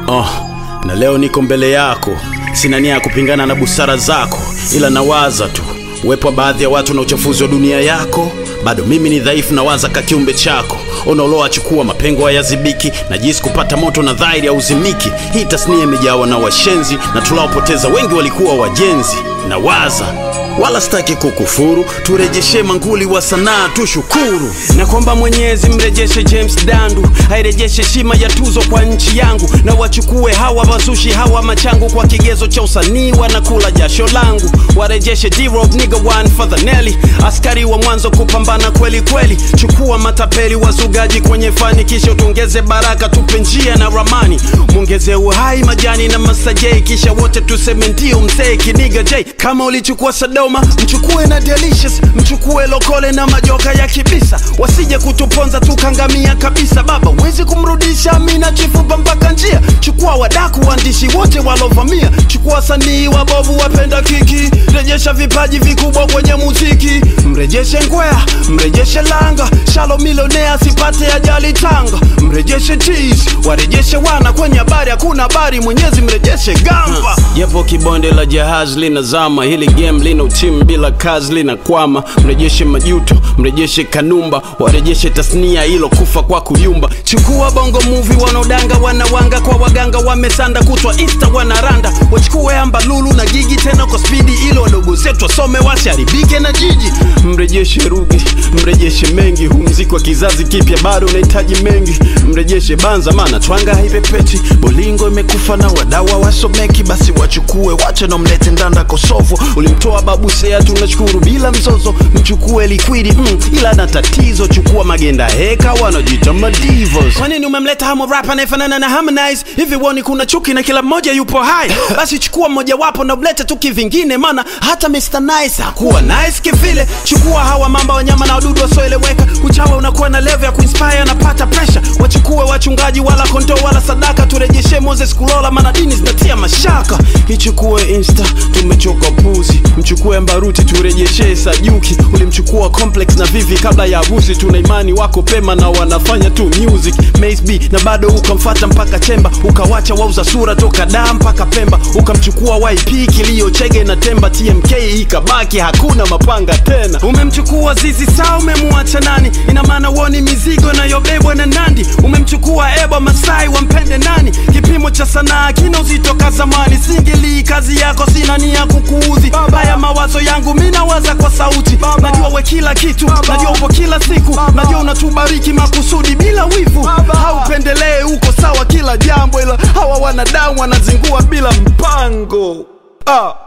Oh, na leo niko mbele yako, sina nia ya kupingana na busara zako, ila nawaza tu uwepo wa baadhi ya watu na uchafuzi wa dunia yako. Bado mimi ni dhaifu, nawaza ka kiumbe chako unaoloachukua mapengo hayazibiki, na jinsi kupata moto na dhahiri hauzimiki. Hii tasnia imejawa na washenzi na tunaopoteza wengi walikuwa wajenzi. Nawaza wala sitaki kukufuru, turejeshe manguli wa sanaa tushukuru, na kwamba Mwenyezi mrejeshe James Dandu, airejeshe heshima ya tuzo kwa nchi yangu, na wachukue hawa wazushi hawa machangu, kwa kigezo cha usanii wanakula jasho langu, warejeshe D-Rob nigga one for the Nelly, askari wa mwanzo kupambana kweli kweli, chukua matapeli wazugaji kwenye fani, kisha tuongeze baraka, tupe njia na ramani, mwongeze uhai majani na masajei, kisha wote tuseme ndio mzee kiniga J, kama ulichukua Sodoma mchukue na Delicious, mchukue Lokole na majoka ya kibisa, wasije kutuponza tukangamia kabisa. Baba wezi kumrudisha Amina chifupa mpaka njia, chukua wadaku waandishi wote walovamia, chukua wasanii wabovu wapenda kiki, rejesha vipaji vikubwa kwenye muziki, mrejeshe Ngwea, mrejeshe Langa, Shalo milionea asipate ajali Tanga, mrejeshe Cheese, warejeshe wana kwenye habari, hakuna habari, Mwenyezi mrejeshe Gamba. Japo kibonde la jahazi linazama, hili game lina timu bila kazi linakwama. Mrejeshe Majuto, mrejeshe Kanumba, warejeshe tasnia ilo kufa kwa kuyumba. Chukua bongo movie wanaodanga wanawanga kwa waganga wamesanda kutwa insta wanaranda, wachukue amba lulu na gigi tena kwa spidi ilo wadogo zetu wasome wasiharibike na jiji. Mrejeshe Ruge, mrejeshe mengi, hu mziki wa kizazi kipya bado unahitaji mengi. Mrejeshe Banza maana twanga haipepeti, bolingo imekufa na wadawa wasomeki, basi wachukue wache na mlete ndanda Kosovo. Ulimtoa babu Sea tunashukuru bila mzozo, mchukue liquidi mm, ila na tatizo, chukua magenda heka wanajiita madivos. Kwa nini umemleta hamo rap anayefanana na Harmonize? Hivi woni kuna chuki na kila mmoja yupo hai? Basi chukua mmoja wapo na ulete tu kivingine, maana hata Mr Nice hakuwa nice kivile. Chukua hawa mamba wanyama na wadudu wasioeleweka, uchawa unakuwa na level ya kuinspire, napata pressure. Wachukue wachungaji wala kondoo wala sadaka, turejeshe Moses Kulola, maana dini zinatia mashaka. Ichukue Insta, tumechoka puzi, mchukue Mbaruti turejeshe Sajuki, ulimchukua Complex na Vivi kabla ya harusi. Tuna imani wako pema na wanafanya tu music Mace B, na bado ukamfata mpaka Chemba, ukawacha wauza sura toka Dar mpaka Pemba, ukamchukua YP kilio Chege na Temba, TMK ikabaki hakuna mapanga tena. Umemchukua Zizi Saa, umemwacha nani? Ina maana woni mizigo inayobebwa na Nandi. Umemchukua Eba Masai, wampende nani? Kipimo cha sanaa kina uzito ka zamani, singili kazi yako, sina nia kukuudhi. Baya mawazo yangu mi nawaza kwa sauti, najua we kila kitu, najua upo kila siku, najua unatubariki makusudi bila wivu, haupendelee uko sawa kila jambo, ila hawa wanadamu wanazingua bila mpango ah.